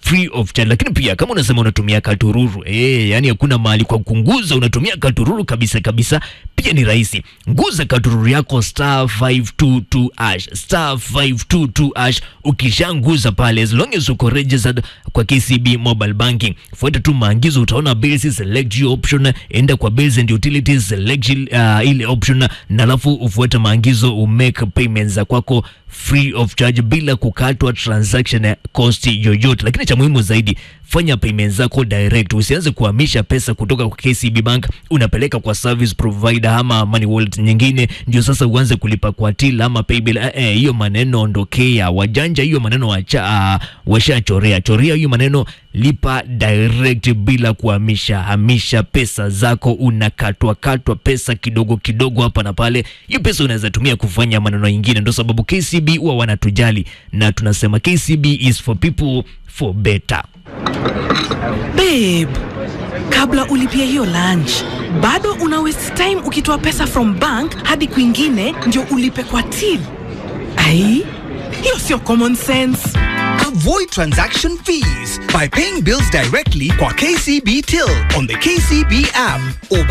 free of charge. Lakini pia kama unasema unatumia katururu eh, yani hakuna mahali kwa kunguza, unatumia katururu kabisa kabisa, pia ni rahisi. Nguza katururu yako star 522 hash star 522 hash. Ukishanguza pale, as long as uko registered kwa KCB mobile banking, fuata tu maagizo, utaona bills, select your option, enda kwa bills and utilities, select uh, ile option, na alafu ufuate maagizo, umake payments za kwako free of charge bila kukatwa transaction cost yoyote. Lakini cha muhimu zaidi, fanya payments zako direct, usianze kuhamisha pesa kutoka kwa KCB Bank unapeleka kwa service provider ama money wallet nyingine, ndio sasa uanze kulipa kwa till ama paybill. Eh, eh, hiyo maneno ondokea, wajanja hiyo maneno wacha, uh, washachorea chorea hiyo maneno, lipa direct bila kuhamisha hamisha pesa zako, unakatwa katwa pesa kidogo kidogo hapa na pale. Hiyo pesa unaweza tumia kufanya maneno mengine, ndio sababu KCB huwa wanatujali na tunasema KCB is for people for better. Babe, kabla ulipia hiyo lunch bado una waste time ukitoa pesa from bank hadi kwingine ndio ulipe kwa till. Ai, hiyo sio common sense. Avoid transaction fees by paying bills directly kwa KCB Till on the KCB app or